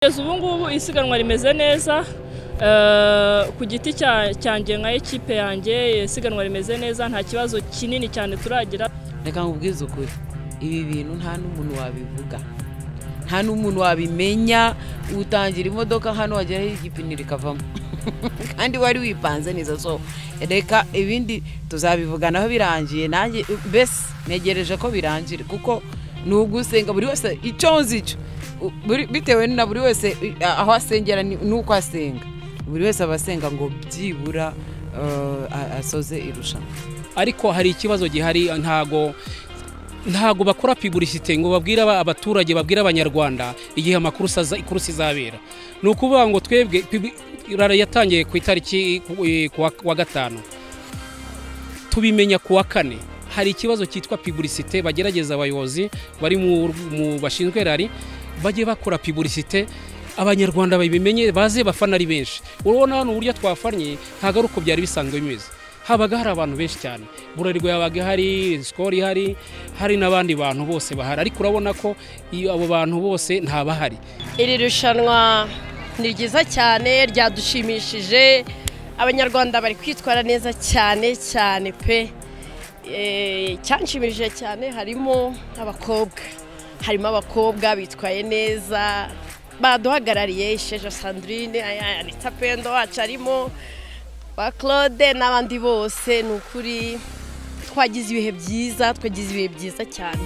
kugeza ubu ngubu isiganwa rimeze neza ku giti cyanjye nka ekipe yanjye isiganwa rimeze neza nta kibazo kinini cyane turagira reka nkubwize ukuri ibi bintu nta n'umuntu wabivuga nta n'umuntu wabimenya utangira imodoka hano wageraho igipine rikavamo kandi wari wipanze neza so reka ibindi tuzabivuganaho birangiye nanjye mbese ntegereje ko birangira kuko ni ugusenga buri wese icyo nzi icyo buri- bitewe na buri wese eh, aho asengera ni- n'uko asenga buri wese aba asenga ngo byibura eh, a- asoze irushanwa ariko hari ikibazo gihari ntago ntago bakora piburisite ngo babwire aba- abaturage babwire abanyarwanda igihe amakuru aza- ikurusi izabera ni ukuvuga ngo twebwe pibu- rara yatangiye ku itariki ku- eh, ku wa- ku wa gatanu tubimenya ku wa kane hari ikibazo cyitwa piburisite bagerageza abayobozi bari mu, mu bashinzwe rari bajye bakora piburisite abanyarwanda babimenye baze bafana ari benshi urabona hano uburyo twafanye ntabwo ari uko byari bisanzwe bimeze habaga hari abantu benshi cyane burarirwa yabaga hari sikoro ihari hari n'abandi bantu bose bahari ariko urabona ko iyo abo bantu bose ntabahari iri rushanwa ni ryiza cyane ryadushimishije abanyarwanda bari kwitwara neza cyane cyane pe Eh, icyanshimishije cyane harimo abakobwa harimo abakobwa bitwaye neza baduhagarariye isheja sandrine aya- anita pendo wacu arimo ba claude n'abandi bose ni ukuri twagize ibihe byiza twagize ibihe byiza cyane